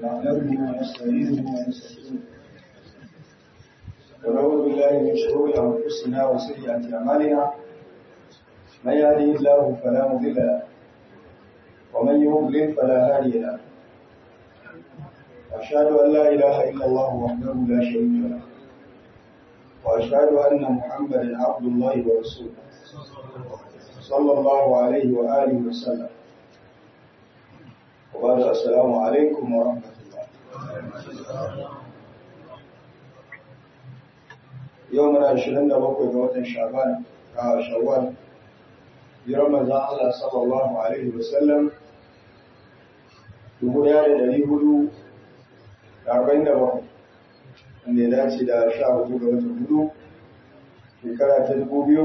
نحمده ونستعينه ونستغفره ونعوذ بالله من شرور انفسنا وسيئات اعمالنا من يهده الله فلا مضل له ومن يضلل فلا هادي له أشهد أن لا إله إلا الله وحده لا شريك له وأشهد أن محمدا عبد الله ورسوله صلى الله عليه وآله وسلم وبعد السلام عليكم ورحمة الله يومنا عشرين دقيقة جوة شعبان شوال برمضان الله صلى الله عليه وسلم dubu ɗaya da ɗari hudu da arba'in da bakwai wanda ya dace da sha hudu ga watan hudu shekara ta dubu biyu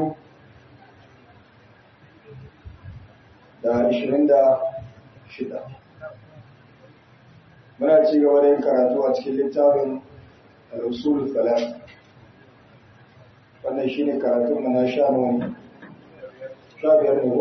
da ashirin da shida muna ci gaba da yin karatu a cikin littafin al'usul salat wannan shine karatun mu na sha nawa sha biyar ne ko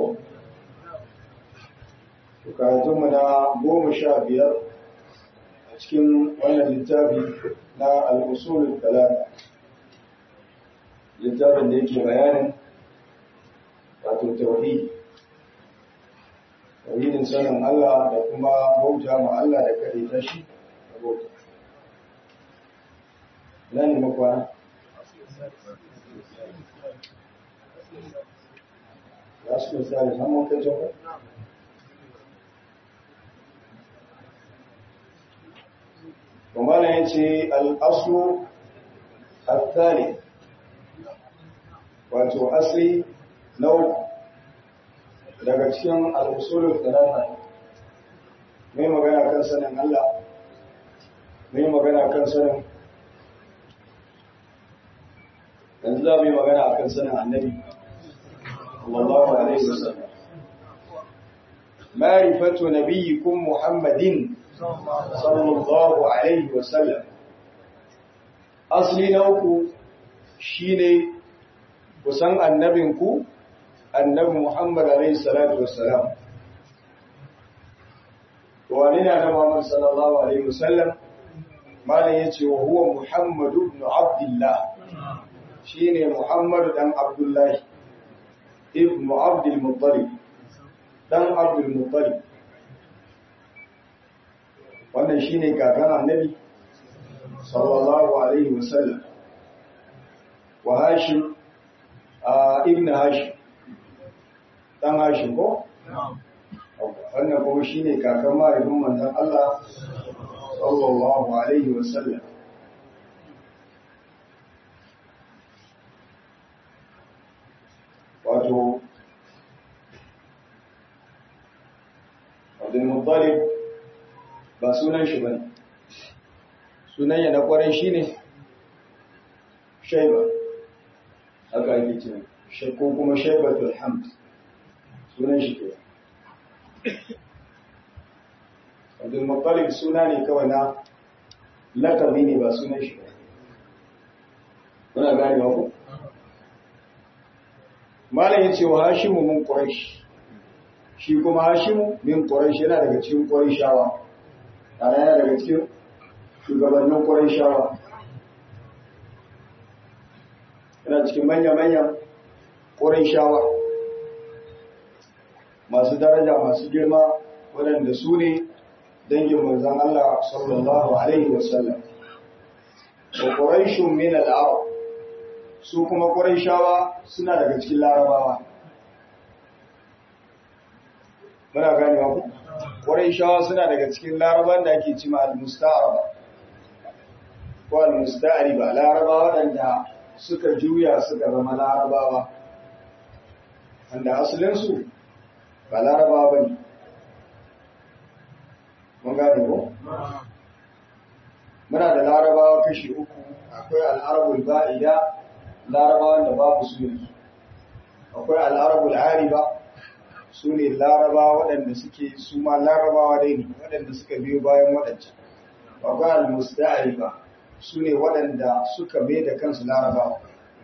karatunmu na goma sha biyar a cikin wannan littafi na al'usulun talata littafin da yake bayanin wato tauhidi tauhidin sanin Allah da kuma bauta ma Allah da kare ta shi da bauta ina ne makwana ya su misali samun kai jama'a ومانا ينتي الأصل الثالث wato asli nau daga cikin al'usulun talata mai magana kan sanin Allah mai magana kan sanin yanzu za mu yi magana kan sanin annabi sallallahu alaihi wasallam ma'rifatu nabiyyikum muhammadin sallallahu alaihi wasallam asali na uku shine kusan annabinku annabi Muhammad alaihi salatu wassalam wani na da Muhammad sallallahu alaihi wasallam malam yace wa huwa Muhammad ibn Abdullah shine Muhammad dan Abdullah ibn Abdul Muttalib dan Abdul Muttalib wannan shine kakan annabi sallallahu alaihi wasallam wa hashim ibn hashim dan hashim ko wannan kuma shine kakan mahaifin manzon Allah sallallahu alaihi wasallam wato Abdul Muttalib ba sunan shi bane sunan ya na kwarai shine Shaiba haka ake ce ko kuma Shaibatul Hamd sunan shi ke Abdul Muttalib suna ne kawai na lakabi ne ba sunan shi ba kuna gane ba ku Malam yace wa Hashimu mun Quraysh shi kuma Hashimu min Quraysh yana daga cikin Qurayshawa ana yana daga cikin shugabannin Qurayshawa yana cikin manya-manyan Qurayshawa masu daraja masu girma waɗanda su ne dangin manzon Allah sallallahu alaihi wasallam wa Qurayshun min al-Arab su kuma Qurayshawa suna daga cikin Larabawa muna gane ku Qurayshawa suna daga cikin Laraban da ake cima al-Musta'araba ko al-Musta'ariba Larabawa waɗanda suka juya suka zama Larabawa wanda asalinsu ba Larabawa ba ne mun gane ko muna da Larabawa kashi uku akwai al'arabul ba'ida Larabawan da babu su yanzu akwai al'arabul ariba su ne laraba waɗanda suke su ma larabawa dai ne waɗanda suka biyo bayan waɗancan akwai al-musta'ari ba su ne waɗanda suka mai da kansu larabawa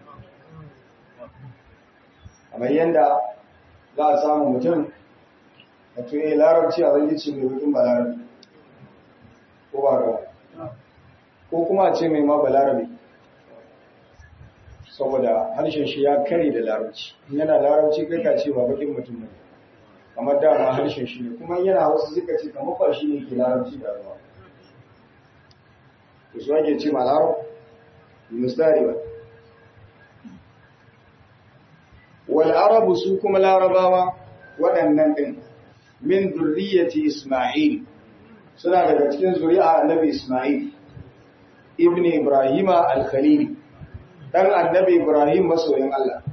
kamar yadda za a samu mutum wato ya larabci a zan ce mai hukun balarabi ko ba ga ko kuma a ce mai ma balarabe saboda harshen shi ya kare da larabci in yana larabci kai ka ce ba bakin mutum ne kamar dama harshen shi ne kuma yana wasu suka ce kamar ba shi ne ke larabci da ruwa to su ake ce ma larab mustari ba wal arabu su kuma larabawa waɗannan ɗin min zurriyyati isma'il suna daga cikin zuri'a annabi isma'il ibn ibrahima al-khalili dan annabi Ibrahim masoyin Allah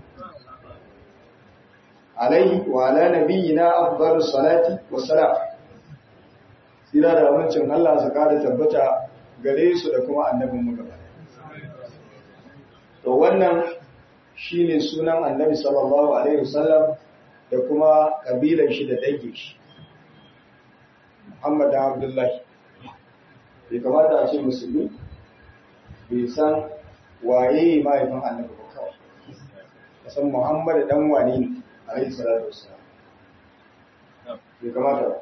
alaihi wa ala nabiyyina afdalus salati wassalam sira da amincin Allah su kada tabbata gare su da kuma annabin mu gaba to wannan shine sunan annabi sallallahu alaihi wasallam da kuma kabilan shi da dangin shi Muhammad Abdullahi bai kamata a ce musulmi bai san waye mahaifin annabi ba kawai kasan muhammadu dan wane ne alaihi salatu wassalam bai kamata ba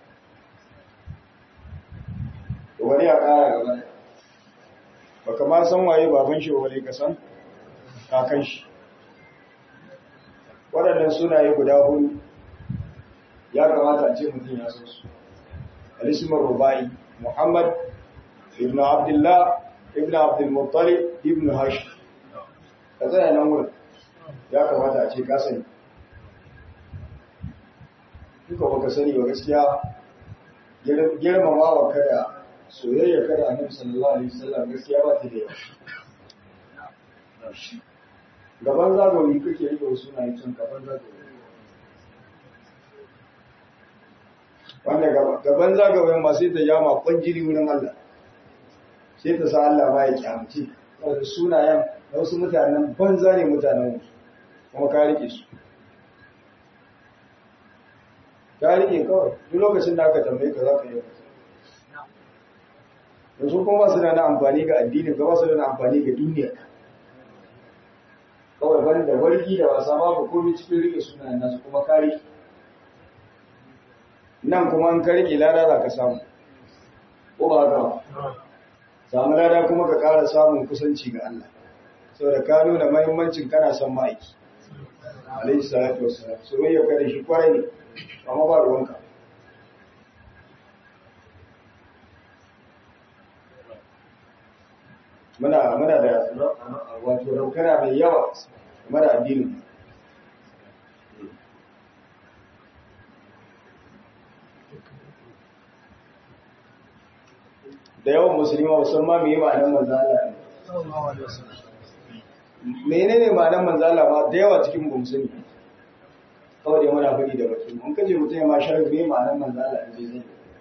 to wani ya kara gaba da ba kama san waye baban shi wale ka san kakan shi waɗannan sunaye guda hudu ya kamata a ce mutum ya san su alismar rubai muhammad ibn abdullah ibn abdul muttalib ibn hashim ka tsaya nan wurin ya kamata a ce ka sani duka baka sani ba gaskiya girmama wa kada soyayya kada annabi sallallahu alaihi wasallam gaskiya ba ta da yawa gaban zagawi kake rike wasu na cin gaban zagawi wanda gaban zagayen ba sai ta jama kwanjiri wurin Allah sai ta sa Allah ba ya kyamci saboda sunayen da wasu mutanen banza ne mutanen wasu kuma ka rike su ka rike kawai duk lokacin da aka tambaye ka za ka yi da su kuma su da na amfani ga addini ga wasu da na amfani ga duniya kawai ban da warki da wasa babu komai cikin rike sunayen nasu kuma ka rike nan kuma an ka rike lada za ka samu ko ba haka samu lada kuma ka ƙara samun kusanci ga Allah saboda ka nuna mahimmancin kana son ma'aiki alaihi salatu wassalam soyayya ka da shi kwarai ne amma ba ruwanka muna muna da wato raukana mai yawa game da addinin da yawan musulmi musamman mai yi ma'anar manzala menene ma'anar manzala ba da yawa cikin ba musulmi kawai dai muna faɗi da baki mun kaje mutum ya ma sharri mai ma'anar manzala a zai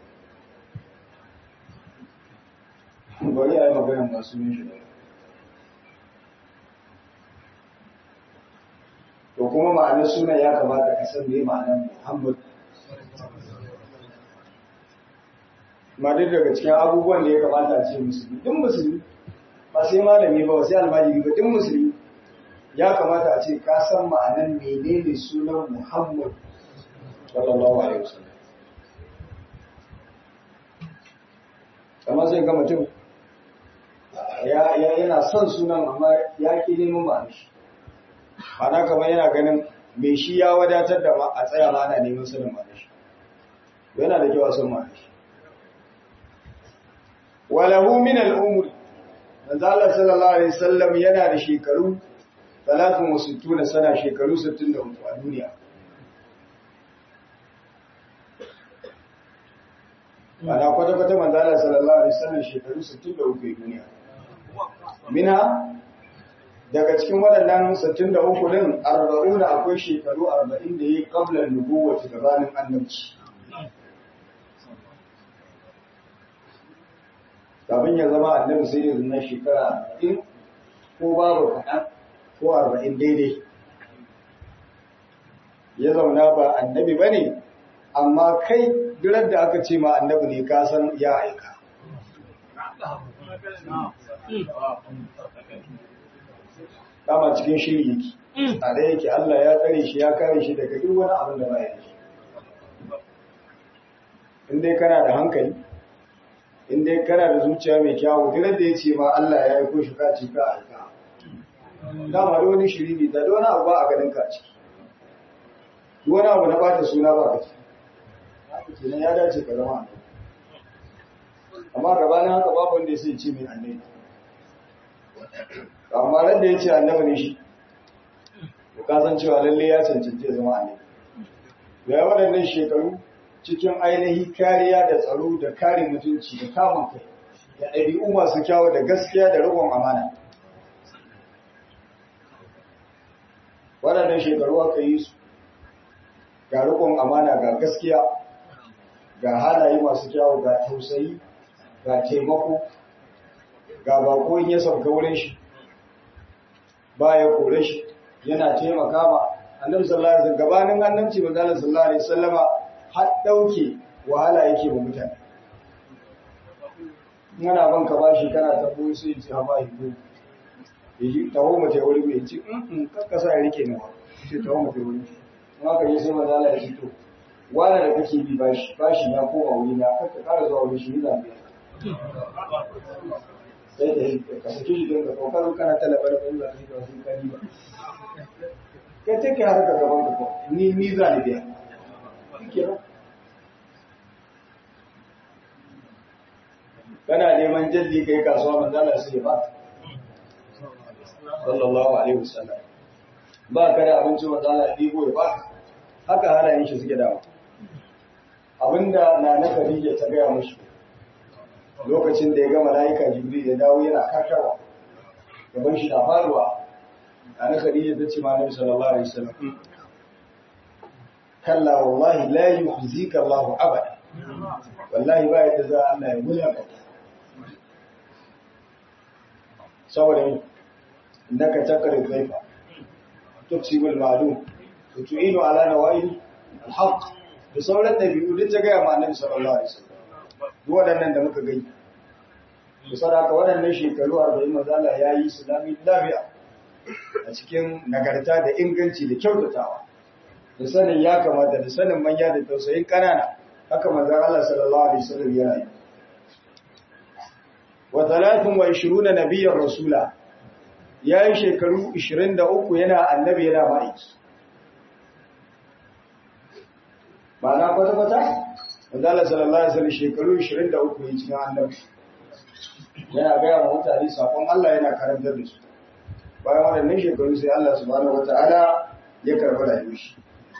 bari a yi maganar masu yin shi to kuma ma'anar suna ya kamata ka san me ma'anar muhammad ma duk daga cikin abubuwan da ya kamata a ce musulmi duk musulmi ba sai malami ba sai almajiri ba duk musulmi ya kamata a ce ka san ma'anan menene sunan Muhammad sallallahu alaihi wasallam kamar sai ga mutum ya yana son sunan amma ya ki neman ma'anar shi ana kamar yana ganin me shi ya wadatar da a tsaya ma ana neman sanin ma'anar shi yana da kyau a san ma'anar shi walahu min al'umri manzo Allah sallallahu alaihi wasallam yana da shekaru 63 sana shekaru 63 a duniya ana kwata kwata manzo Allah sallallahu alaihi wasallam shekaru 63 a duniya minha daga cikin waɗannan 63 din 40 akwai shekaru 40 da yi qabla nubuwwati gabanin annabci kafin ya zama annabi sai yanzu na shekara arba'in ko babu kaɗan ko arba'in daidai ya zauna ba annabi ba ne amma kai durar da aka ce ma annabi ne ka san ya aika kama cikin shiri yake a da yake Allah ya tsare shi ya kare shi daga duk wani abin da ba ya shi in dai kana da hankali in dai kana da zuciya mai kyawu duk da ya ce ma Allah ya yi ko shi ka ci ka aika dama da wani shiri ne da wani abu ba a ganin ka ciki wani abu na bata suna ba ka ciki haka kenan ya dace ka zama annabi amma gabanin haka babu wanda ya sai ce mai annabi amma ran da ya ce annabi ne shi to ka san cewa lalle ya cancanci ya zama annabi ya waɗannan shekaru cikin ainihi kariya da tsaro da kare mutunci da kamun kai da ɗabi'u masu kyawu da gaskiya da riƙon amana waɗannan shekaru aka yi su ga riƙon amana ga gaskiya ga halaye masu kyawu ga tausayi ga taimako ga bako in ya sauka wurin shi ba ya kore shi yana taimaka ma annabi sallallahu alaihi wasallam gabanin annabci manzo Allah sallallahu alaihi wasallama har dauke wahala yake ba mutane yana ban ka bashi kana ta boye sai ce ha bai ko yaji tawo mace wuri mai ci in kakkasa ya rike nawa sai tawo mace wuri kuma ka yi sai manzo Allah ya ce to wala da kake bi bashi bashi na koma wuri na kakka ƙara zuwa wuri shi ne zambiya sai da yi ka saki shi don ka kokarin kana talabar da ba su ba su kani ba ka take har ka gaban ka ko ni ni za ni biya kenan kana neman jalli kai kasuwa manzo Allah sai ba sallallahu alaihi wasallam ba ka da abinci manzo Allah ya dibo ya ba haka halayen shi suke dawo abinda na na Khadija ta gaya mushi lokacin da ya ga malaika Jibril ya dawo yana karkarwa gaban shi na faruwa na na Khadija ta ce ma Nabi sallallahu alaihi wasallam kalla wallahi la yuhzika Allahu abada wallahi ba yadda za Allah ya mulaka saboda innaka takri dhaifa tuksibu al-ma'lum wa tu'inu ala nawail al-haq da sauran dabi'u duk ta gaya ma Annabi sallallahu alaihi wasallam duk waɗannan da muka gani to sadaka waɗannan shekaru 40 manzo Allah ya yi islami lafiya a cikin nagarta da inganci da kyautatawa da sanin ya kamata da sanin manya da tausayin kanana haka manzon Allah sallallahu alaihi wasallam ya yi wa 23 nabiyyan rasula yayi shekaru 23 yana annabi yana ma'aiki ma'ana kwata kwata manzon Allah sallallahu alaihi wasallam shekaru 23 ya cikin annabi yana ga wa mutane sakon Allah yana karantar da su bayan waɗannan shekaru sai Allah subhanahu wataala ya karɓi rayuwar shi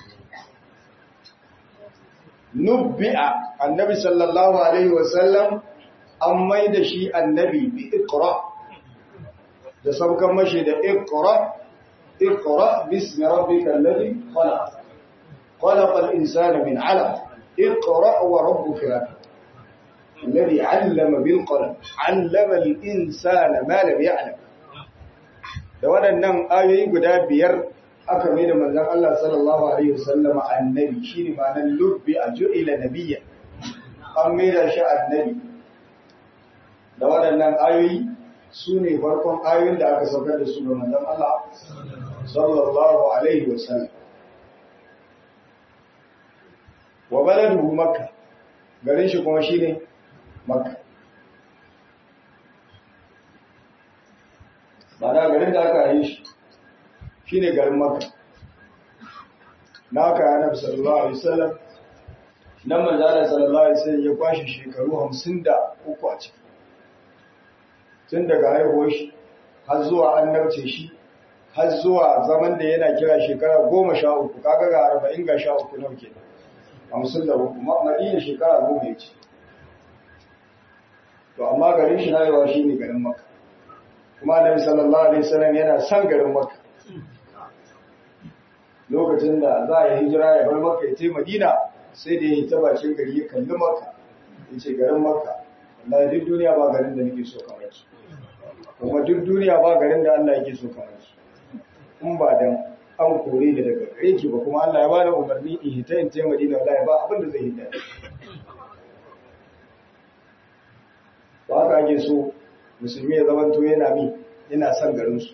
nubbi'a annabi sallallahu alaihi wasallam an mai da shi annabi bi iqra da saukan mashi da iqra iqra bismi rabbikal ladhi khalaq khalaqal insana min 'alaq iqra wa rabbuka lakram الذي علم بالقلم علم الإنسان ما لم يعلم da waɗannan ayoyi guda biyar aka mai da manzan Allah sallallahu Alaihi wasallama annabi shi ne ma'anar lubbi a ju'ila nabiya an mai da shi annabi da waɗannan ayoyi su ne farkon ayoyin da aka saukar da su ga manzan Allah sallallahu Alaihi wasallam wa baladuhu makka garin shi kuma shi ne makka Ma'ana garin da aka yi shi shi ne garin Makka. Na aka yi Annabi sallallahu alaihi wasallam nan manzala sallallahu alaihi wasallam ya kwashi shekaru hamsin da uku a ciki. Tun daga haihuwar shi har zuwa annabce shi har zuwa zaman da yana kira shekara goma sha uku kaga ga arba'in ga sha uku nau ke hamsin da uku madina shekara goma ya ce. To amma garin shi na yawa shi ne garin Makka. kuma Annabi sallallahu alaihi wasallam yana son garin Makka lokacin da za a yi hijira ya bar Makka ya ce Madina sai da ya ta bakin gari ya kalli Makka ya ce garin Makka wallahi duk duniya ba garin da nake so kamar su kuma duk duniya ba garin da Allah yake so kamar su in ba dan an kore da daga gare ki ba kuma Allah ya bada umarni in hita in ce Madina wallahi ba abin da zai hita ba ka ake so musulmi ya zamanto yana mi yana son garinsu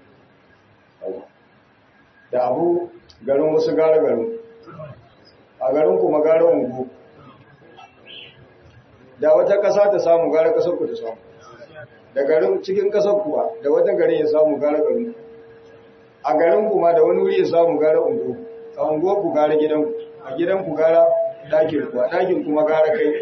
da abu garin wasu gara garin a garin kuma gara ungu da wata ƙasa ta samu gara ƙasar ku ta samu da garin cikin ƙasar kuwa da wata garin ya samu gara garin a garin kuma da wani wuri ya samu gara ungo a ungo ku gara gidan ku a gidan ku gara ɗakin ku a ɗakin kuma gara kai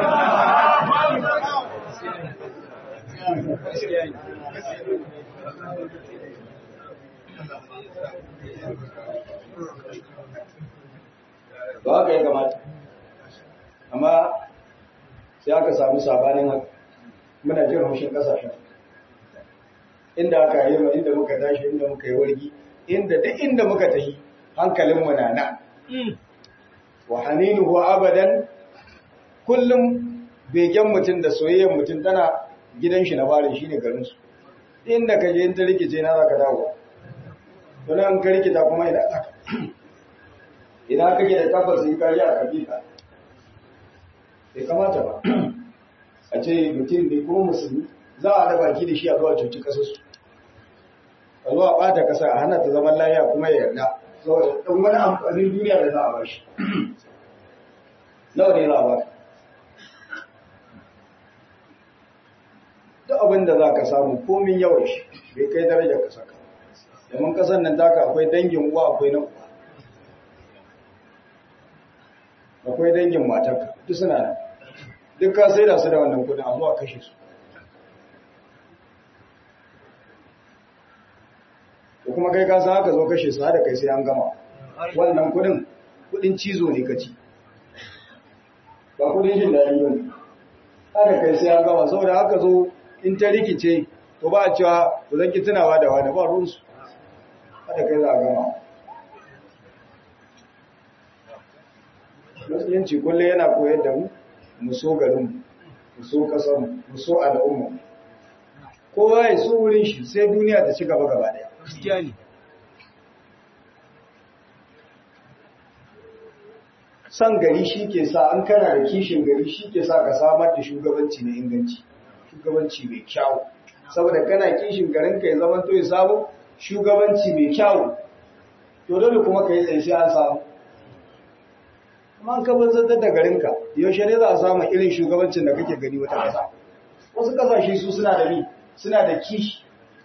ba haka ya kamata amma sai aka samu sabanin haka muna jin haushin kasashen inda aka yi ma inda muka tashi inda muka yi wargi inda duk inda muka tafi hankalinmu na nan wa haninuhu abadan kullum begen mutum da soyayyar mutum tana gidan shi na barin shi ne garinsu inda ka je in ta rikice na za ka dawo don an ka rikita kuma ina aka ina kake da tabbas in ka ji a kabila bai kamata ba a ce mutum ne kuma musulmi za a da baki da shi a zuwa cuci kasarsu a zuwa ɓata kasa a hana ta zaman lafiya kuma ya yarda saboda ɗan wani amfanin duniya da za a bashi nawa ne za a baka duk abin da za ka samu komin yawan shi bai kai darajar ka saka domin kasan nan taka akwai dangin uwa akwai na uwa akwai dangin matarka duk suna nan duk ka sai da su da wannan kudin a zuwa kashe su ko kuma kai ka san haka zo kashe su da kai sai an gama wannan kudin kudin cizo ne kaci ba kudin jin daɗi ba ne da kai sai an gama saboda haka zo in ta rikice to ba a cewa ku zan ki tunawa da wani ba ruwansu da kai za a gama musulunci kullum yana koyar da mu mu so garinmu mu so ƙasarmu mu so al'umma kowa ya so wurin shi sai duniya ta ci gaba gaba daya san gari shi ke sa an kana da kishin gari shi ke sa ka samar da shugabanci na inganci shugabanci mai kyau saboda kana kishin garin ka ya zama to ya samu shugabanci mai kyau to dole kuma ka yi tsaye sai an samu amma an kaban zantar da garinka yaushe ne za a samu irin shugabancin da kake gani wata ƙasa wasu ƙasashe su suna da ni suna da kishi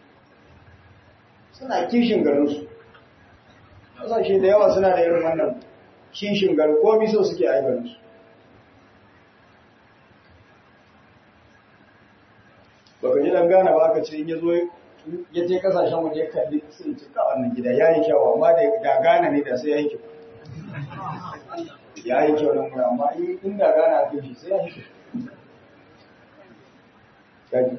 suna kishin garinsu ƙasashe da yawa suna da irin wannan kishin garin komi so suke a garinsu baka ji dan gane ba aka ce in ya zo ya je kasashen waje ya kalli sai ce ka wannan gida ya yi kyau amma da gane ne da sai ya yi kyau ya yi kyau nan wuri amma inda gane a kai shi sai ya yi kyau gani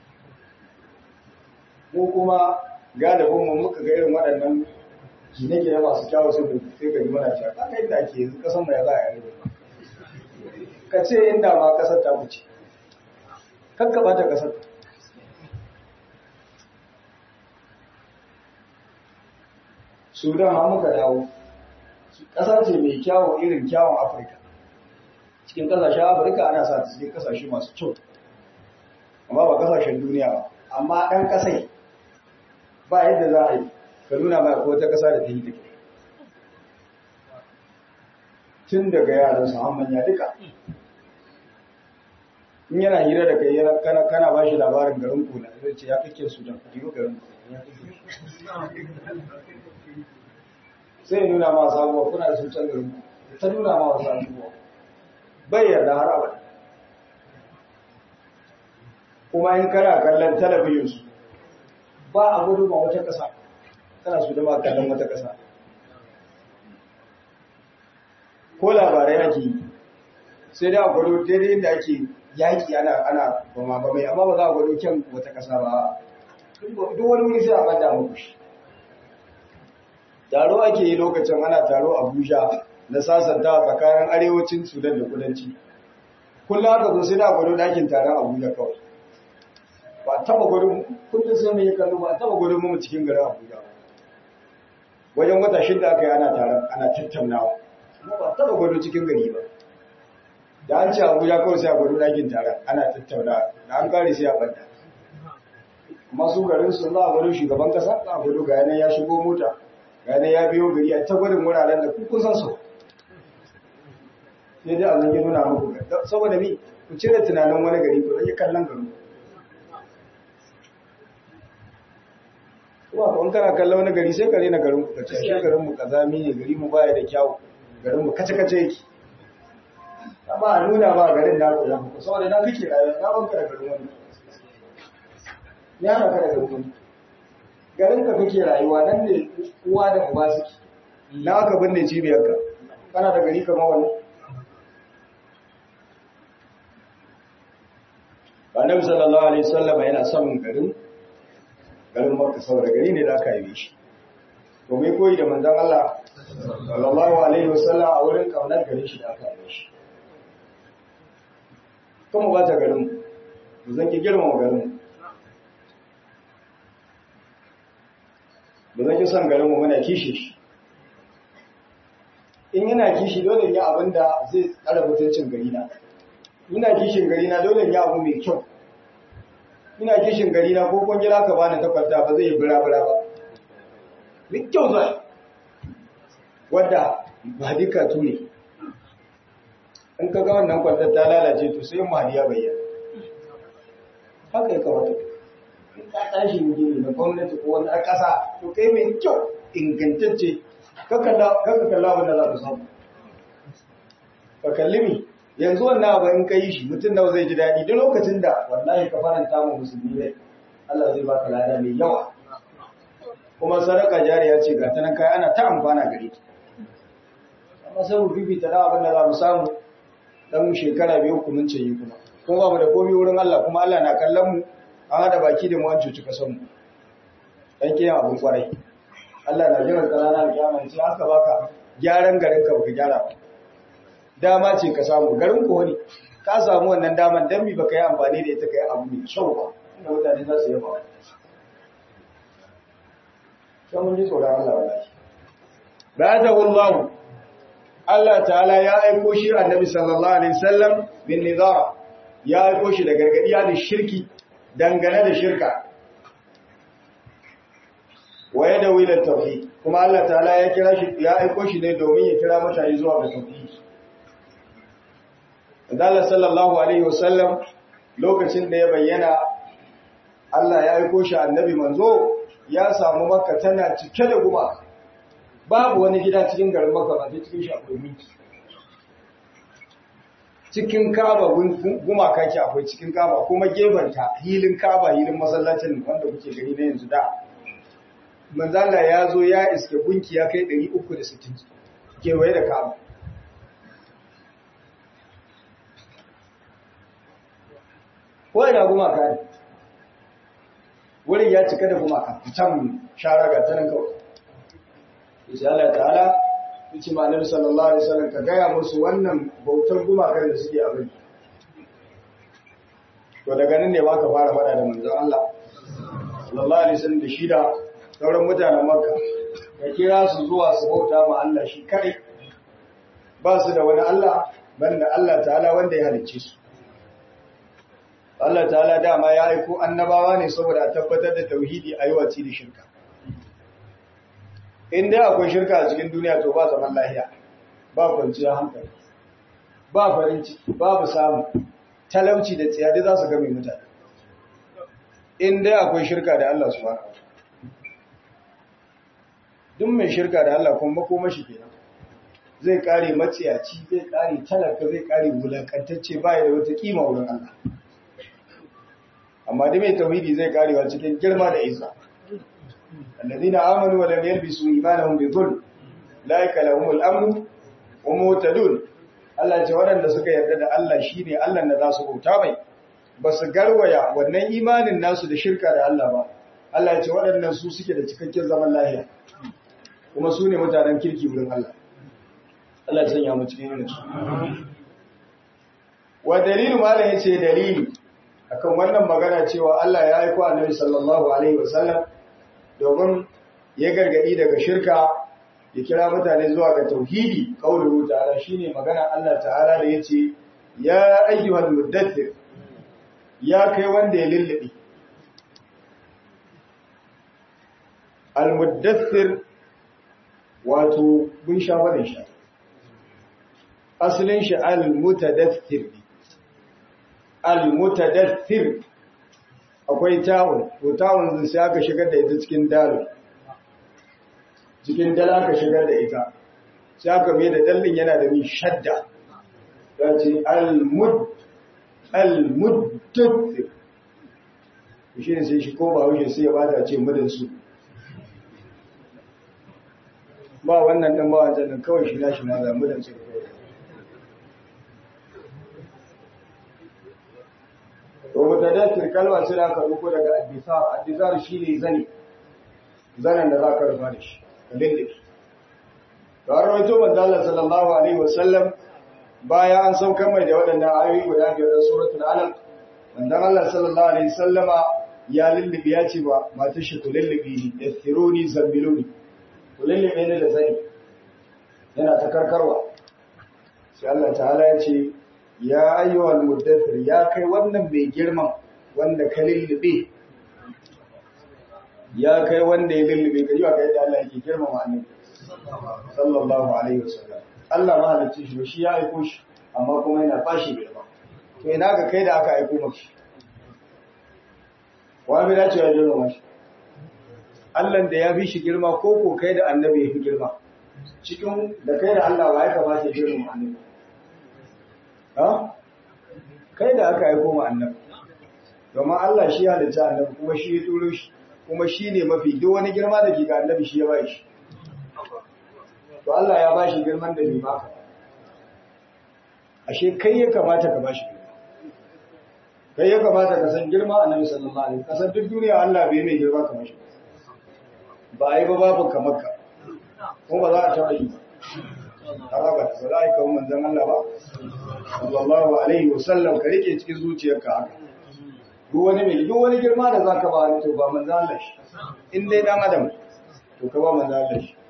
ko kuma galibin mu muka ga irin waɗannan gine-gine masu kyawu sai da sai ga mana cewa ka kai da ake yanzu kasan mu ya za a yi ka ce inda ma kasar ta wuce kakka bata kasar Sudan ma muka dawo ƙasa ce mai kyawun irin kyawun Afirka cikin ƙasashen Afirka ana sa ta cikin ƙasashe masu kyau amma ba ƙasashen duniya ba amma ɗan ƙasai ba yadda za a yi ka nuna mai ko ta ƙasa da ta yi take tun daga yaran su har manya duka in yana hira da kai yana kana kana bashi labarin garin ku na zai ce ya kake su da ku garin ku ya kake sai nuna ma sabuwa kuna da sun can garin ku ta nuna ma wasu abubuwa bai yarda har abada kuma in kana kallon talabijin su ba a gudu ma wata ƙasa kana su da ba kallon wata ƙasa ko labarai ake yi sai dai a gwado daidai inda ake yaƙi ana ana bama ba mai amma ba za a gwado kyan wata ƙasa ba duk wani wuri sai a bada muku shi taro ake yi lokacin ana taro abuja na sasanta tsakanin arewacin sudan da kudanci kullum aka zo sai da gwado ɗakin taron abuja kawai ba taba gwado kullum sai mai kallo ba taba gwado mu cikin garin abuja wajen wata shida aka yi ana taron ana tattaunawa kuma ba taba gwado cikin gari ba da an ce abuja kawai sai a gwado ɗakin taron ana tattaunawa da an kare sai a ɓanta masu garin sun za a gwado shugaban kasa za a gwado ga yanayi ya shigo mota ga yanayi ya biyo gari a ta gwadin wuraren da kun san su sai dai a zange nuna muku saboda mi ku cire tunanin wani gari ku rage kallon garin kuma kun kana kallon wani gari sai ka rena garin ku kace shi garin mu kazami ne gari mu baya da kyau garin mu kace kace yake amma a nuna ba garin na ku ku saboda na kake rayuwa na banka da garin wani ya raka da garin wani garin ka kake rayuwa nan ne uwa da uba suke na aka binne cibiyarka kana da gari kamar wani annabi sallallahu alaihi wasallam yana son garin garin makka saboda gari ne da aka yi shi to mai koyi da manzon Allah sallallahu alaihi wasallam a wurin kaunar garin shi da aka yi shi kuma ba ta garin mu zan ki girmama garin mu zan ki son garin mu muna kishi shi in yana kishi dole ya abin da zai tsara mutuncin gari na ina kishin gari na dole ya abu mai kyau ina kishin gari na ko kun jira ka bani takarda ba zai yi bira-bira ba mai kyau zai wadda ba duka tune in ka ga wannan kwantar ta lalace to sai mahadi ya bayyana haka ya kamata in ka tashi gini na gwamnati ko wani ƙasa to kai mai kyau ingantacce ka kalla abin da za ka samu ka kalli mi yanzu wannan abu in ka yi shi mutum nawa zai ji daɗi duk lokacin da wallahi ka faranta mu musulmi ne Allah zai baka lada mai yawa kuma sadaka jariya ce ga ta nan kai ana ta amfana gare ta amma sai mu bibita da abin da za mu samu dan shekara biyu ku mun ce yi kuma kuma ba mu da komai wurin Allah kuma Allah na kallon mu an hada baki da mu an cuci kasan mu dan kiyan abun kwarai Allah na jiran ranar kiyama ce aka baka gyaran garin ka baka gyara ba dama ce ka samu garin ko ne ka samu wannan daman dan mi baka yi amfani da ita kai abu mai kyau ba inda mutane za su yaba sai mun ji tsoron Allah wallahi ba'athahu Allah Allah ta'ala ya aiko shi annabi sallallahu alaihi wasallam bin nizara ya aiko shi da gargadi da shirki dangane da shirka waye da wilan tauhid kuma Allah ta'ala ya kira shi ya aiko shi ne domin ya kira mutane zuwa ga tauhid Allah sallallahu alaihi wasallam lokacin da ya bayyana Allah ya aiko shi annabi manzo ya samu makka tana cike da gumaka babu wani gida cikin garin makka ba sai cikin shi akwai minki cikin kaba gumaka ke akwai cikin kaba kuma gefanta hilin kaba hilin masallacin wanda kuke gani na yanzu da manzala ya zo ya iske gunki ya kai 360 kewaye da kaba kawai da gumaka ne wurin ya cika da gumaka can shara ga tanan kawai insha Allah ta'ala yace malami sallallahu alaihi wasallam ka gaya musu wannan bautar gumakan da suke abin to daga nan ne baka fara fada da manzon Allah sallallahu alaihi wasallam da shida sauran mutanen Makka ya kira su zuwa su bauta ma Allah shi kadai ba su da wani Allah banda Allah ta'ala wanda ya halicce su Allah ta'ala dama ya aiko annabawa ne saboda a tabbatar da tauhidi a yi waci da shirka. In dai akwai shirka a cikin duniya to ba zaman lahiya, ba kwanciyar hankali, ba farin ciki, babu samu, talauci da tsiyadi za su game mutane. In dai akwai shirka da Allah su fara. Duk mai shirka da Allah kuma makomashi kenan. Zai kare matsiyaci, zai kare talaka, zai kare wulakantacce baya da wata kima wurin Allah. amma da mai tauhidi zai karewa cikin girma da izza alladhina amanu wa lam yalbisu imanahum bi dhulm laika lahumul amn wa muhtadun Allah ce waɗanda suka yarda da Allah shine Allah da za su bauta mai ba su garwaya wannan imanin nasu da shirka da Allah ba Allah ya ce waɗannan su suke da cikakken zaman lafiya kuma su ne mutanen kirki wurin Allah Allah ya sanya mu cikin yin su wa dalilu malam yace dalili akan wannan magana cewa Allah ya aiko Annabi sallallahu alaihi wasallam domin ya gargadi daga shirka ya kira mutane zuwa ga tauhidi qauluhu ta'ala shine magana Allah ta'ala da yace ya ayyuhal muddathir ya kai wanda ya lullube al muddathir wato mun sha faɗin shi asalin shi al mutadaththir al-mutadaththir akwai tawun to tawun zai sai aka shigar da ita cikin dalil cikin dal aka shigar da ita sai aka mai da dallin yana da min shadda ya ce al-mud al-muddaththir shi ne sai shi ko ba wuce sai ya bata ce mudan su ba wannan ɗin ba wancan ɗin kawai shi na shi ma zamu da su to mutadassir kalma sai aka ruko daga addisar addisar shine zani zanen da za ka rufa da shi lindiki to an rawaito manzo Allah sallallahu alaihi wasallam baya an saukar mai da waɗannan ayoyi guda biyar da suratul alaq manzo Allah sallallahu alaihi wasallama ya lullubi ya ce ba matar shi ku lullubi da thiruni zambiluni ku lullube ni da zani yana ta karkarwa sai Allah ta'ala ya ce ya ayyuhal muddathir ya kai wannan mai girman wanda ka lullube ya kai wanda ya lullube ka yiwa kai da Allah yake girmama annabi sallallahu alaihi wasallam Allah ma halicci shi shi ya aiko shi amma kuma yana fashi girma to ina ga kai da aka aiko maka wa bi dace ya girmama shi Allah da ya fi shi girma ko ko kai da annabi ya fi girma cikin da kai da Allah wa ya kamata ya girma annabi ha kai da aka aiko ma annabi domin Allah shi ya halitta annabi kuma shi ya turo shi kuma shi ne mafi duk wani girma da ke ga annabi shi ya ba shi to Allah ya ba shi girman da bai baka ashe kai ya kamata ka ba shi girma kai ya kamata ka san girma annabi sallallahu alaihi wasallam kasan duk duniya Allah bai mai girma kamar shi ba a yi ba babu kamar ka ko ba za a taɓa yi ba ba ba za a yi kawo manzan Allah ba sallallahu alaihi wasallam ka rike cikin zuciyarka haka duk wani mai duk wani girma da za ka ba wani to ba manzan Allah shi in dai dan adam to ka ba manzan Allah shi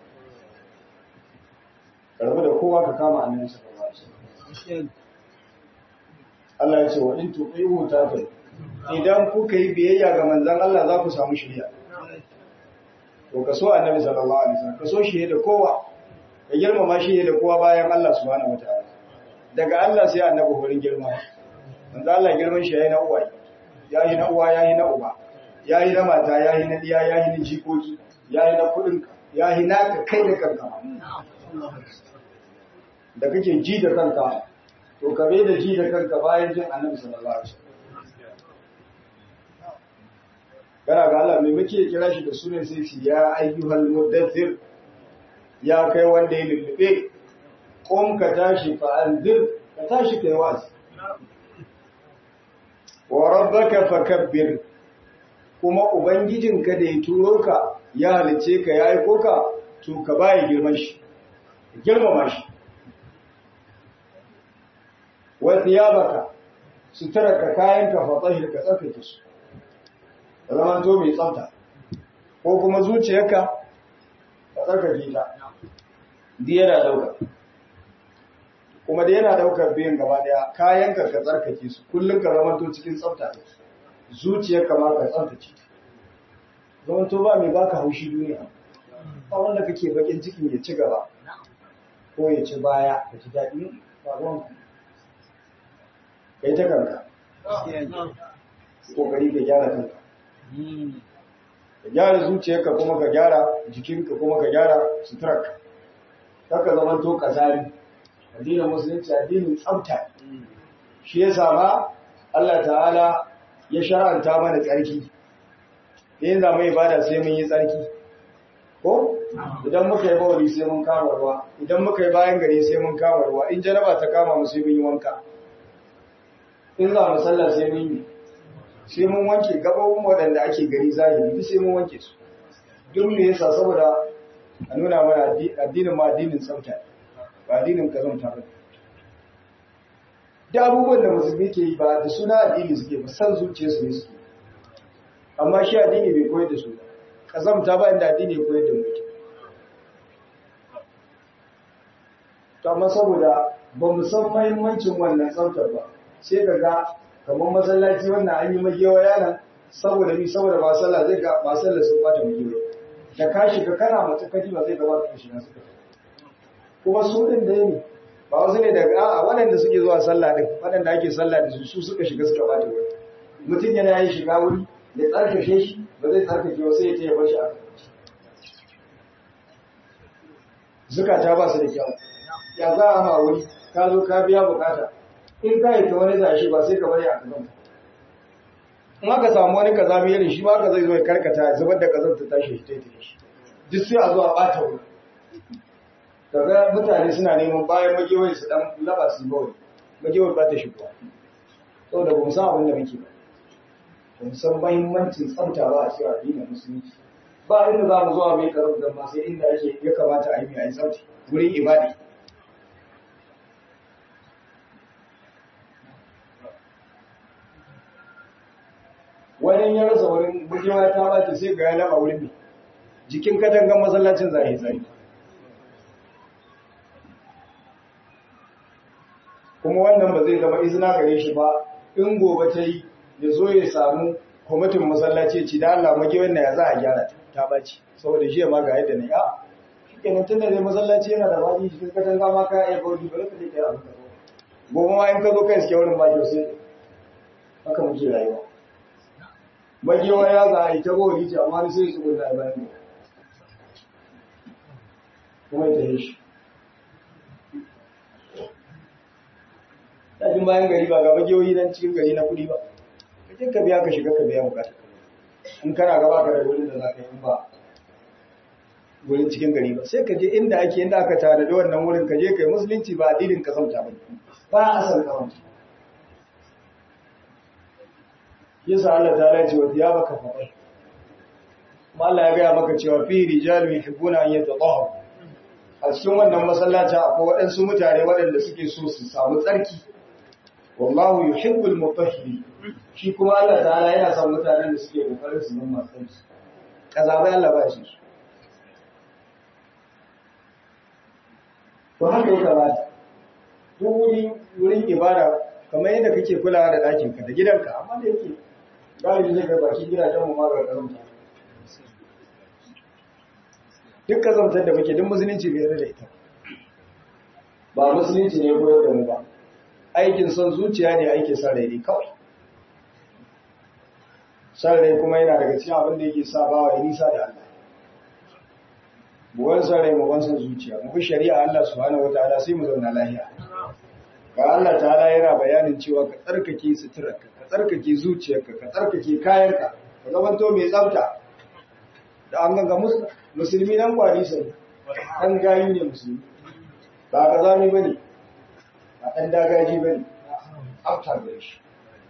karbi da kowa ka kama annabi sallallahu alaihi wasallam Allah ya ce wa in tuqihu ta idan kuka yi biyayya ga manzan Allah za ku samu shiriya to ka so annabi sallallahu alaihi wasallam ka so shi da kowa ka girmama shi da kowa bayan Allah subhanahu wataala daga Allah sai annabi horin girma manzo Allah girman shi yayi na uwa yayi na uwa yayi na uba yayi na mata yayi na diya yayi na jikoki yayi na kudin yayi na ka kai da kanka da kake ji da kanka to ka bai da ji da kanka bayan jin annabi sallallahu alaihi wasallam kana ga Allah mai muke kira shi da sunan sai shi ya ayyuhal mudaththir ya kai wanda ya lullube qum ka tashi fa anzir ka tashi kai wa'azi wa rabbaka fakabbir kuma ubangijinka da ya turo ka ya halice ka ya aiko ka to ka bai girman shi girmama shi wa thiyabaka sutaraka kayanka fa tahir ka tsaftace su zama to mai tsafta ko kuma zuciyarka ka tsarkake ta di yana dauka kuma da yana daukar biyan gaba daya kayanka ka tsarkake su kullum ka zama to cikin tsafta da zuciyarka ma ka tsaftace zama to ba mai baka haushi duniya ba wanda kake bakin cikin ya ci gaba ko ya ci baya ka ci daɗi ba ruwan kai ta kanka kokari ka gyara kanka ka gyara zuciyarka kuma ka gyara jikinka kuma ka gyara suturarka kaka zama to kazari addinin musulunci addinin tsafta shi yasa ma Allah ta'ala ya shar'anta mana tsarki in za mu ibada sai mun yi tsarki ko idan muka yi bawali sai mun kama ruwa idan muka yi bayan gari sai mun kama ruwa in jaraba ta kama mu sai mun yi wanka in za mu sallah sai mun yi sai mun wanke gabobin waɗanda ake gari zahiri duk sai mun wanke su duk me yasa saboda a nuna mana addinin ma addinin tsafta ba addinin kazanta ba da abubuwan da musulmi ke yi ba da suna addini suke ba san zuciya su ne suke amma shi addini bai koyar da su ba kazamta ba inda addini ya koyar da mutum to amma saboda ba mu san mahimmancin wannan tsaftar ba sai ka ga kamar masallaci wannan an yi magewa yanan saboda ni saboda ba sallah zai ga ba sallah sun bata magewa da ka shiga kana mace kaji ba zai ga ba ka shiga suka kuma su din da ne ba wasu ne daga a'a waɗanda suke zuwa sallah din waɗanda ake sallah da su su suka shiga suka bata wuri mutum yana yin shiga wuri ya tsarkake shi ba zai tsarkake ba sai ya ce ya bar shi a zukata ba su da kyau ya za a ma wuri ka zo ka biya bukata in ka yi ta wani zashi ba sai ka bari a kazan in aka samu wani kazami irin shi ma ka zai zo ya karkata ya zubar da kazan ta tashi shi ta yi shi duk sai a zo a bata wuri kaga mutane suna neman bayan magewai su dan laba su bawai magewai ba ta shigowa saboda ba mu san abin da muke ba ba mu san mahimmancin tsafta ba a cikin addinin musulunci ba inda za mu zuwa mai karar da sai inda ake ya kamata a yi mai tsafta wurin ibadi wani ya rasa wurin gujewa ta bata sai ga ya laba wurin mai jikin katangan masallacin zai zai kuma wannan ba zai zama izina gare shi ba in gobe ta yi ya zo ya samu kwamitin masallaci ci da Allah mage wannan ya za a gyara ta ta baci saboda shi ma ga yadda ne a shikenan tunda dai masallaci yana da baki cikin katanga ma ka iya bauti ba ka je kai abin ka gobe ma in ka zo kai suke wurin baki sai haka muke rayuwa magewa ya za a yi ta bauti ce amma ni sai su gudu a bayan kuma ita yi shi Dajin bayan gari ba ga magewoyi nan cikin gari na kuɗi ba kaje ka biya ka shiga ka biya bukata in kana gaba ka da wurin da za ka yi ba wurin cikin gari ba sai ka je inda ake inda aka tare da wannan wurin ka je kai musulunci ba addinin ka sauta ba ba a san ka wani yasa Allah ta lace wa ya baka faɗa kuma Allah ya gaya maka cewa fi rijalu yuhibbuna an yatatahharu a cikin wannan masallaci akwai waɗansu mutane waɗanda suke so su samu tsarki wallahu yuhibbul mutahhirin shi kuma Allah ta'ala yana son mutanen da suke kokarin su nuna kansu kaza bai Allah ba shi to haka ya kamata duk wuri wurin ibada kamar yadda kake kulawa da ɗakin ka da gidanka amma da yake galibi zai ga bakin gidajen mu ma ga karanta duk kazantar da muke duk musulunci bai da ita ba musulunci ne koyar da mu ba aikin son zuciya ne aikin son rai ne kawai son rai kuma yana daga cikin abin da yake sa bawa ya nisa da Allah buwan son rai buwan son zuciya mu bi shari'a Allah subhanahu wataala sai mu zauna lafiya ga Allah ta'ala yana bayanin cewa ka tsarkake suturarka ka tsarkake zuciyarka ka tsarkake kayanka ka zamanto mai tsafta da an ganga musulmi nan kwari sai an gayi ne musulmi ba ka zami ba ne ba ɗan dagaji ba ne afta da shi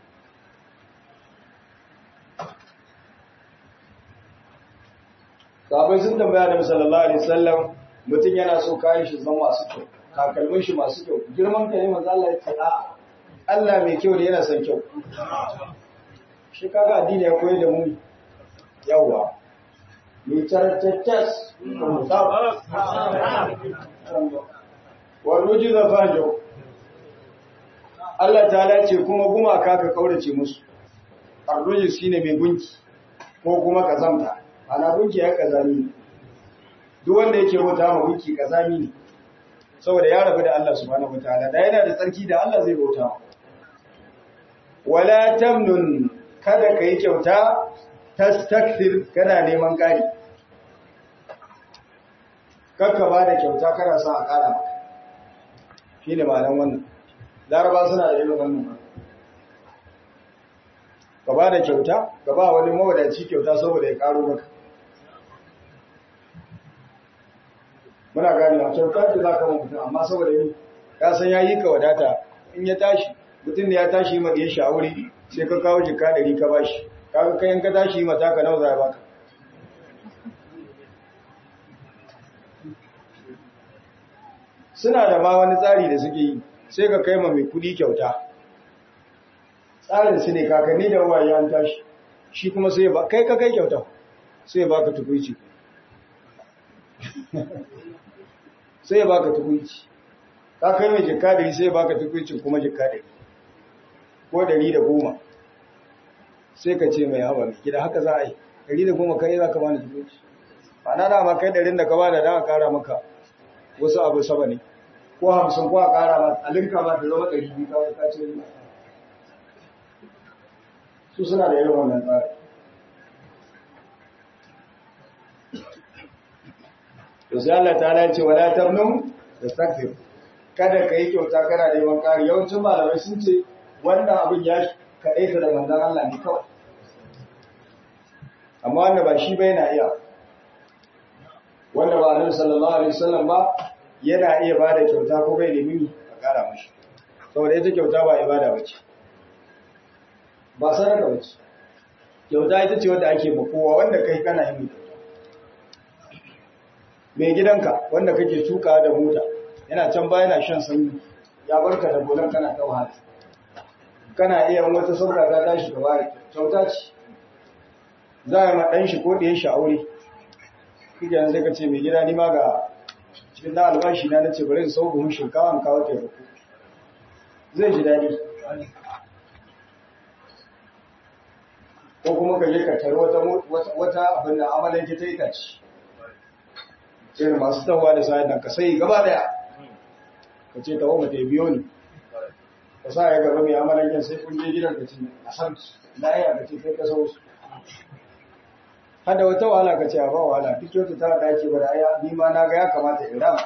sabai sun tambaya da sallallahu alaihi wasallam mutum yana so kayan shi zama masu kyau takalmin shi masu kyau girman ka ne manzo Allah ya ce a'a Allah mai kyau ne yana son kyau shi kaga addini ya koyar da mu yawa litartattas warruji da fajo Allah ta ce kuma gumaka ka kaurace musu arruji shine mai gunki ko kuma kazamta ana gunki ya kazami ne duk wanda yake bauta ma gunki kazami ne saboda ya rabu da Allah subhanahu wataala da yana da tsarki da Allah zai bauta wala tamnun kada kai kyauta tastakthir kana neman kari kakka ba da kyauta kana sa a kara maka shine malan wannan laraba suna da irin wannan ka ba da kyauta ka ba wani mawadaci kyauta saboda ya karo maka muna gane a kyauta ce za ka ma mutum amma saboda yi ya san ya yi ka wadata in ya tashi mutum da ya tashi yi maɗiyar shi a wuri sai ka kawo jika ɗari ka ba shi kaga kayan ka tashi yi mata ka nawa za a baka suna da ma wani tsari da suke yi sai ka kai ma mai kudi kyauta tsarin su ne kakanni da uwaye an tashi shi kuma sai ba kai ka kai kyauta sai ba ka tukuici sai ba ka tukuici ka kai mai jikka dari sai ba ka tukuici kuma jikka dari ko dari da goma sai ka ce mai hawa mai gida haka za a yi dari da goma kai za ka bani tukuici ba na dama kai darin da ka ba da dan a kara maka wasu abu saba ne ko hamsin ko a ƙara ba a linka ba ta zama ɗari biyu kawai ka ce riba su suna da irin wannan tsari to sai Allah ta ce wala tabnu da takfir kada ka yi kyauta kana neman ƙari yawancin malamai sun ce wannan abin ya kaɗaita da manzan Allah ne kawai amma wanda ba shi bai na iya wanda ba annabi sallallahu alaihi wasallam ba yana iya bada kyauta ko bai nemi a ƙara mashi saboda ita kyauta ba ibada bace ba sadaka bace kyauta ita ce wanda ake ma kowa wanda kai kana yi kyauta mai gidanka wanda kake tuka da mota yana can ba yana shan sanyi ya barka da gonan kana ta wahala kana iya wata saura ta tashi ka bari kyauta ce za a yi ma ɗan shi ko ɗayan shi aure kike yanzu sai ka ce mai gida ni ma ga cikin na albashi na nace bari in sau buhun shinkawa in kawo taimako zai ji daɗi ko kuma ka je ka tare wata wata abin da amalan ta itace irin masu tawa da sa'ad nan ka sai gaba daya ka ce tawo mata biyo ni ka sa ya gaba mai amalan sai kun je gidan ka ce a san na iya ka ce kai ka sau su hada wata wahala ka ce a ba wahala duk yau ta da ake bada aya ni ma na ga ya kamata in rama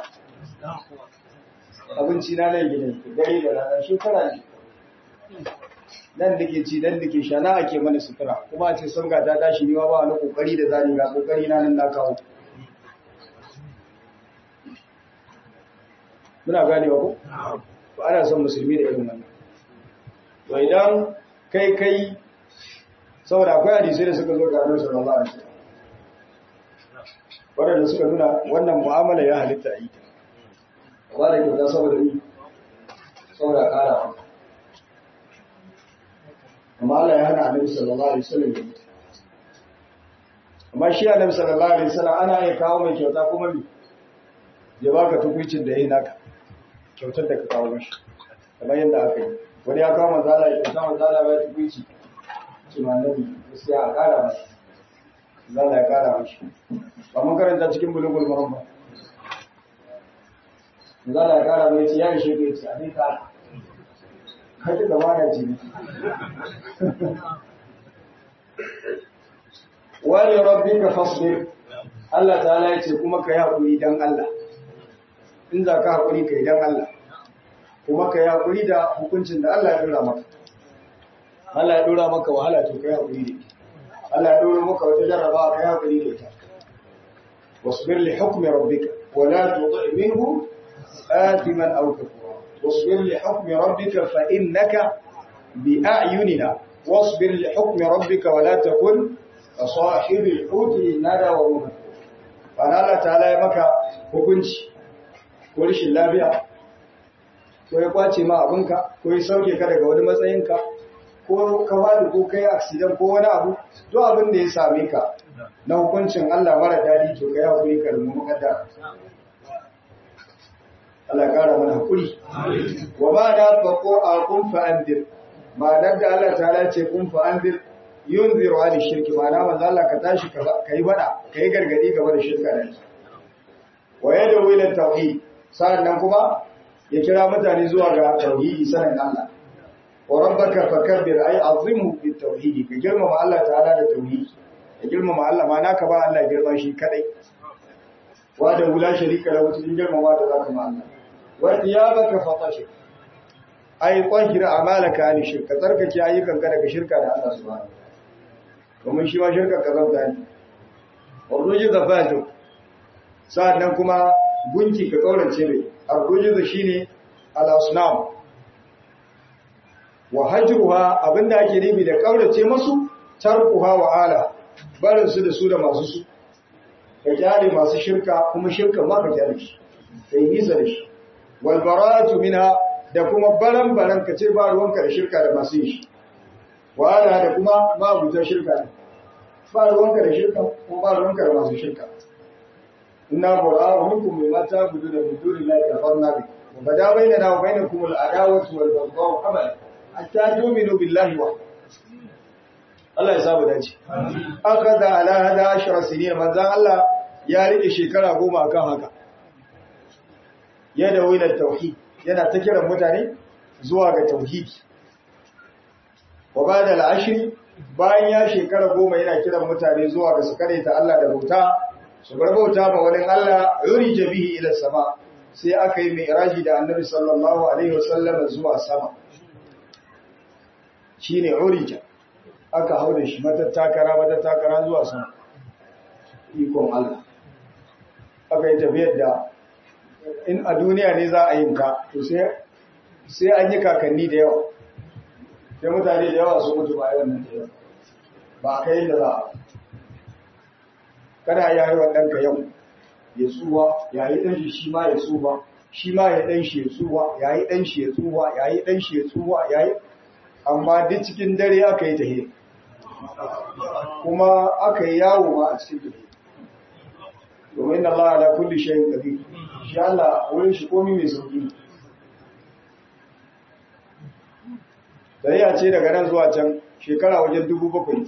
abinci na nan gidan dare da rana shekara ne nan da ke ci nan da ke sha na ake mana sutura kuma a ce sun ga ta tashi ni ma ba wani kokari da zani ga kokari na nan na kawo muna ganewa ko ba ana son musulmi da irin wannan to idan kai kai saboda akwai hadisai da suka zo ga Annabi sallallahu alaihi wasallam wanda suka nuna wannan mu'amala ya halitta yi ta ba da kyauta saboda ni saboda kara amma Allah ya hana Annabi sallallahu alaihi wasallam amma shi Annabi sallallahu alaihi wasallam ana iya kawo mai kyauta kuma ni ya baka tukuicin da yayi naka kyautar da ka kawo mashi kamar yadda aka yi wani ya kawo manzala ya kyauta manzala ba ya tukuici cewa nabi gaskiya a kara mashi zala ya kara mashi ba mun karanta cikin bulugul muhammad zala ya kara mai ce ya ishe ka yace a dai kara kaji da mana ce ne wani rabbika fasbir Allah ta'ala ya ce kuma ka yi haƙuri dan Allah in za ka haƙuri ka yi dan Allah kuma ka yi haƙuri da hukuncin da Allah ya dora maka Allah ya dora maka wahala to kai hakuri da Allah ya dora maka wata jarraba kai hakuri da ita wasbir li hukmi rabbika wa la tuti minhu athiman aw kafura wasbir li hukmi rabbika fa innaka bi a'yunina wasbir li hukmi rabbika wa la takun ka sahibil huti nada wa hum ana Allah ta'ala ya maka hukunci ko rashin lafiya ko ya kwace ma abinka ko ya sauke ka daga wani matsayinka ko ka bada ko kai accident ko wani abu to abin da ya same ka na hukuncin Allah mara dadi to kai hakuri ka rumu mukaddara Allah ya kara mana hakuri wa ba da faqo a kun fa andir ma dan da Allah ta'ala ce kun fa andir yunziru ali shirki ma na manzo Allah ka tashi ka kai bada kai gargadi game da shirka da shi wa yadu ila tauhid sannan kuma ya kira mutane zuwa ga tauhidi sanin Allah wa rabbaka fakabbir ay azimhu bit tauhid ka girmama Allah ta'ala da tauhid ka girmama Allah ma naka ba Allah girma shi kadai wa da wula sharika lahu cikin girmama da zaka ma Allah wa tiyabaka fatashi ay qahira amalaka an shirka tsarkake ayyukan ka daga shirka da Allah subhanahu domin shi ma shirka ka zauta ne warruji zafatu sa'annan kuma gunki ka kaurace mai arruji shine al-asnam wa hajruha abinda ake nufi da kaurace musu tarkuha wa ala barin su da su da masu su ka kyale masu shirka kuma shirka ma ka kyale shi kai nisa da shi wal bara'atu minha da kuma baran baran ka ce ba ruwanka da shirka da masu yi wa ala da kuma ma buta shirka ba ruwanka da shirka ko ba ruwanka da masu shirka inna bura'a minkum mimma ta'budu min dunillahi kafarna bi wa bada bainana wa bainakum al-adawatu wal baghdha'u abadan hatta tu'minu billahi wa Allah ya saba dace akada ala hada ashara sinin manzan Allah ya rike shekara goma akan haka yadda wilar tauhid yana ta kiran mutane zuwa ga tauhidi wa ba da al'ashiri bayan ya shekara goma yana kiran mutane zuwa ga su kare ta Allah da bauta su bar bauta ma wani Allah yuri jabihi ila sama sai aka yi mai iraji da annabi sallallahu alaihi wasallam zuwa sama shine urija aka hau da shi matattakara matattakara zuwa sama ikon Allah aka yi tafiyar da in a duniya ne za a yin ka to sai an yi kakanni da yawa sai mutane da yawa su mutu ba yawan nan da yawa ba a kai da za a kada ya yi wa ɗanka yau ya tsuwa ya yi ɗan shi shi ma ya tsuwa shi ma ya ɗan shi ya tsuwa ya yi ɗan shi ya tsuwa ya yi ɗan shi ya tsuwa ya yi amma duk cikin dare aka yi tahe kuma aka yi yawo ma a cikin tahe domin Allah ala kulli shayin qadir shi Allah wurin shi komai mai sauki Tariya ce daga nan zuwa can shekara wajen dubu bakwai.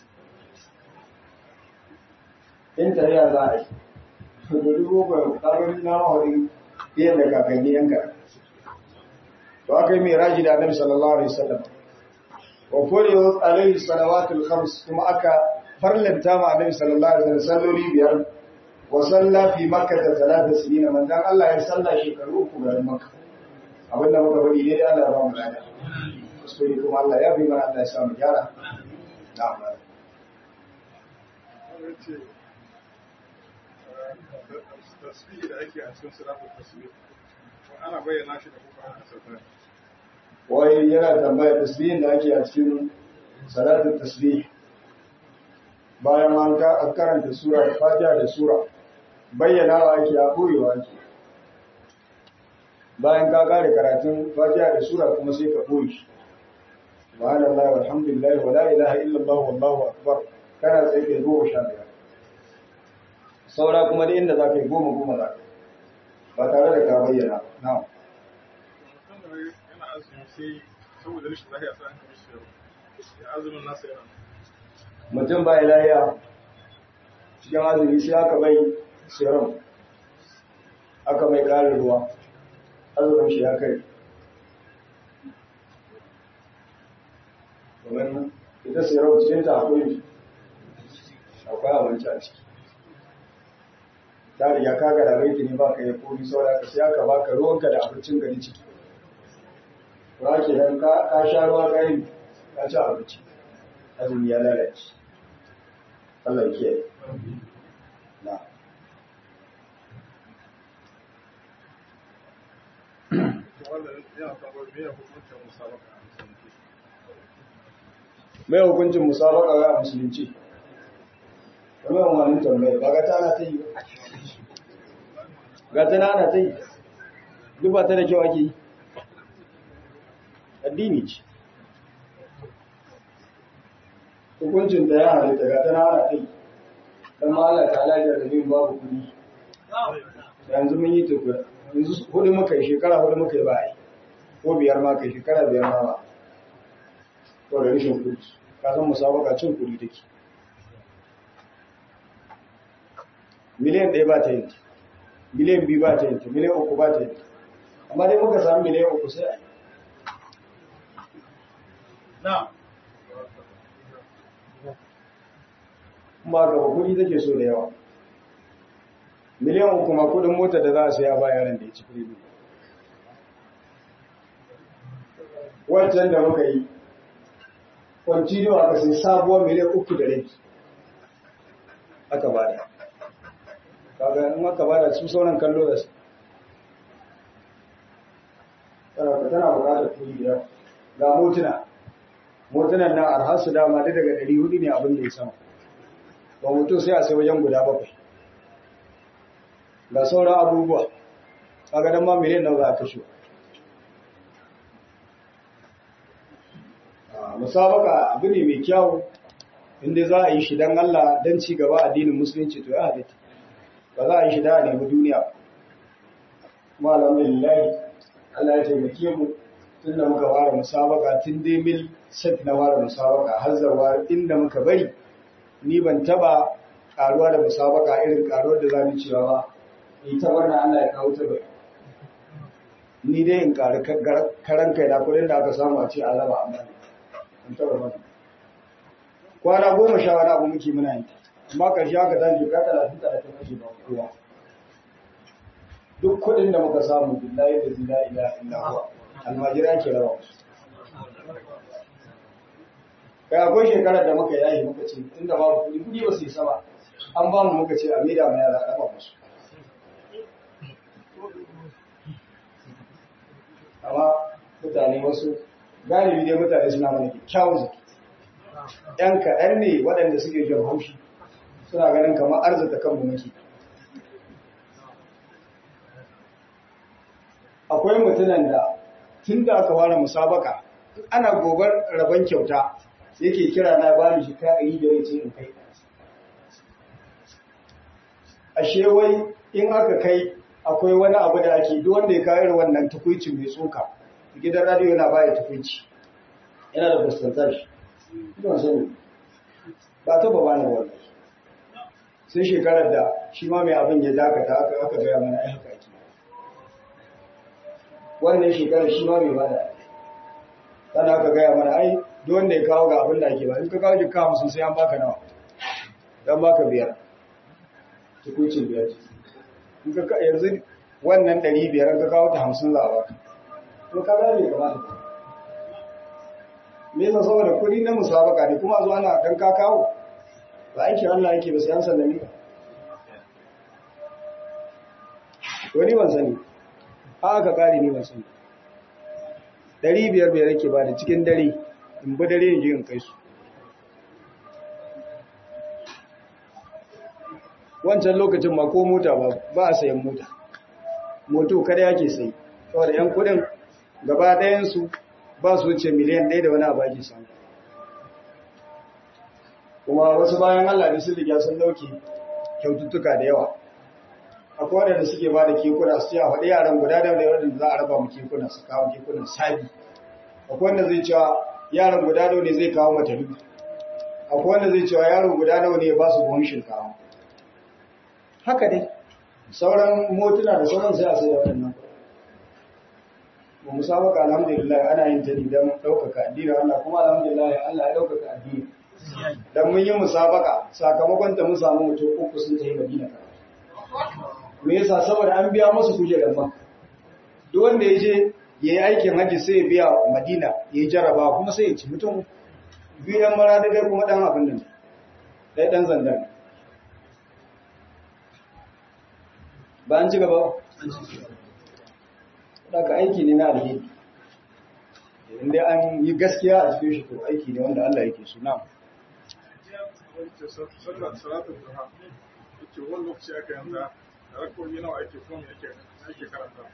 In tariya za a yi, da dubu bakwai ƙarfin na mawarin biyan da kakanni yanka. To aka yi mai raji da annabi sallallahu alaihi wasallam. Wa furiyo alaihi salawatul khams kuma aka farlanta ma annabi sallallahu alaihi wasallam salloli biyar wa salla fi makka da talata sinina manzon Allah ya salla shekaru uku garin makka. Abinda muka bari ne da Allah ya ba mu lada. kuskure kuma Allah ya bi mana Allah ya samu gyara. Na'am. tasbihi da ake a cikin salatul tasbih ana bayyana shi da kuka a sauran Wai yana tambaya tasbihin da ake a cikin salatul tasbih bayan an ka karanta sura da fatiha da sura bayyanawa ake a boyewa ake bayan ka kare karatun fatiha da sura kuma sai ka boye shi subhanallah walhamdulillah wala ilaha illallah wallahu akbar kana sai kai goma sha biyar saura kuma da inda za ka yi goma goma za ka yi ba tare da ka bayyana na'am yana azumi sai saboda rashin lafiya sai an kamar shi ya azumin nasa yana mutum ba lafiya cikin azumi sai aka bai serum aka mai ƙarin ruwa azumin shi ya kai domin ita serum cikin ta akwai akwai abinci a ciki ta riga ka ga da baiti ne baka yi komi saboda ka sai aka baka ruwanka da abincin gari ciki ba ke nan ka sha ruwa ka yi ka ci abinci azumi ya lalace Allah ya kiyaye na wannan yana tambayar me ya hukuncin musabaka a musulunci mai hukuncin musabaka ga musulunci kamar wani tambaya ba ga ta ana ta yi ba ga ta na ana ta yi duk ba ta da kyau ake yi addini ce hukuncin ta ya halitta ga ta na ana ta yi don ma Allah ta alajar da bin babu kudi yanzu mun yi tafiya yanzu hudu muka yi shekara hudu muka yi ba a yi ko biyar ma kai shekara biyar ma ba ko da rashin kudi ka san musabaka cin kudi take miliyan ɗaya ba ta yin ta miliyan biyu ba ta yin ta miliyan uku ba ta yin ta amma dai muka samu miliyan uku sai a yi na kuma gaba kuɗi take so da yawa miliyan uku ma kuɗin mota da za a saya ba yaran da ya ci firibi wancan da muka yi continue aka sai sabuwar miliyan uku da rabi aka bada kaga in aka bada su sauran kallo da su tana tana bukatar kuɗi da yawa ga motuna motunan nan arha su dama duk daga ɗari hudu ne abin da ya sama ba mutum sai a sai wajen guda bakwai ga sauran abubuwa kaga dan ma miliyan nan za a kashe musabaka abu ne mai kyau inda za a yi shi don Allah don ci gaba addinin musulunci to ya halitta ba za a yi shi da a nemi duniya kuma alhamdulillah Allah ya taimake mu tun da muka fara musabaka tun dai mil set na fara musabaka har zawa inda muka bari ni ban taba karuwa da musabaka irin karuwar da zamu cewa ba ni ta wannan Allah ya kawo ta bai ni dai in ƙari karan kai na kudin da aka samu a ce an raba amma ne in taɓa mana kwana goma sha wani abu muke muna yi amma ƙarshe aka zan jika talatin talatin ake ba kowa duk kudin da muka samu billahi da zila ila illa huwa almajira ke raba musu kai akwai shekarar da muka yayi muka ce inda babu kudi kudi ba su yi sama an ba mu muka ce a maida mu yara a raba musu amma mutane wasu galibi dai mutane suna mana kyakkyawan zaki ‘yan kaɗan ne waɗanda suke jin haushi suna ganin kamar arzata kanmu muke akwai mutunan da tun da aka ware musabaka ana gobar rabon kyauta yake kira na bani shi ka yi da yace in kai ashe wai in aka kai akwai wani abu da ake duk wanda ya kayar wannan tukuici mai tsoka gidan radio yana baya tukuici yana da percentage ina sani ba ta baba na wannan sai shekarar da shi ma mai abin ya dakata aka aka gaya mana ai haka ake wannan shekarar shi ma mai bada sannan aka gaya mana ai duk wanda ya kawo ga abin da ake ba in ka kawo jika hamsin sai an baka nawa dan baka biyar tukuicin biyar in ka yanzu wannan ɗari biyar ka kawo ta hamsin za a baka to ka ga bai kamata me yasa saboda kuɗi na musabaka ne kuma zuwa ana dan ka kawo ba aikin Allah yake ba sai an sallami ka wani ban sani a aka kare ni ban sani ɗari biyar biyar yake ba da cikin dare in bi dare in je in kai su wancan lokacin ma ko mota ba ba a sayan mota moto kada yake sai saboda yan kudin gaba ɗayansu ba su wuce miliyan ɗaya da wani abu ake samu kuma wasu bayan Allah da sun riga sun dauke kyaututtuka da yawa akwai waɗanda suke ba da kekuna su ce a faɗi yaran guda da waɗanda za a raba mu kekuna su kawo kekunan sabi akwai wanda zai cewa yaran guda nawa ne zai kawo matalu akwai wanda zai cewa yaro guda nawa ne ya ba su buhun shinkawa haka dai sauran motuna da sauran sai a sai da waɗannan ba mu samu ka alhamdulillah ana yin ta ne don ɗaukaka addini Allah kuma alhamdulillah Allah ya ɗaukaka addini dan mun yi musabaka sakamakon ta mun samu mutum uku sun tafi Madina ka me yasa saboda an biya musu kujerar ma duk wanda ya je yayi aikin haji sai ya biya Madina yayi jaraba kuma sai ya ci mutum biyu yan mara da dai kuma dan abin nan dai dan zandan ba an ci gaba daga aiki ne na alheri inda an yi gaskiya a cikin shi to aiki ne wanda Allah yake so na'am salatun duha yake wani lokaci aka yanta rakoyi nawa ake kuma ake karanta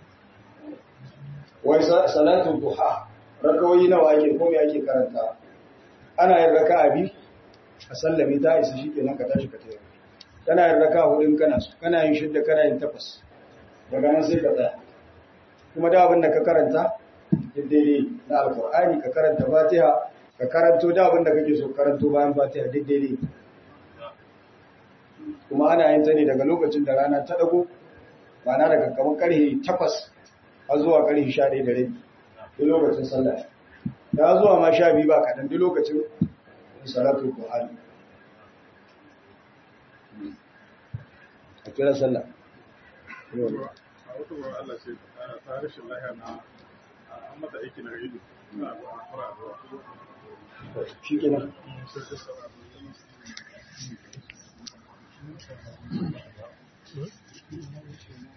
wai salatu duha rakawoyi nawa ake ko me ake karanta ana yin raka'a bi a sallami ta isa shikenan ka tashi ka tayi kana yin raka'a hudun kana so kana yin shidda kana yin takwas daga nan sai ka tsaya kuma da abin da ka karanta daidai na alkur'ani ka karanta fatiha ka karanto da abin da kake so karanto bayan fatiha daidai kuma ana yin ta ne daga lokacin da rana ta dago ma'ana daga kamar karfe takwas har zuwa karfe sha ɗaya da rabi duk lokacin sallah ta zuwa ma sha biyu ba kaɗan duk lokacin salatu qur'ani a kira sallah a wata wurin Allah ce ta rashin lahiya na an mata aiki na ido na zuwa fara zuwa shi kenan sai ta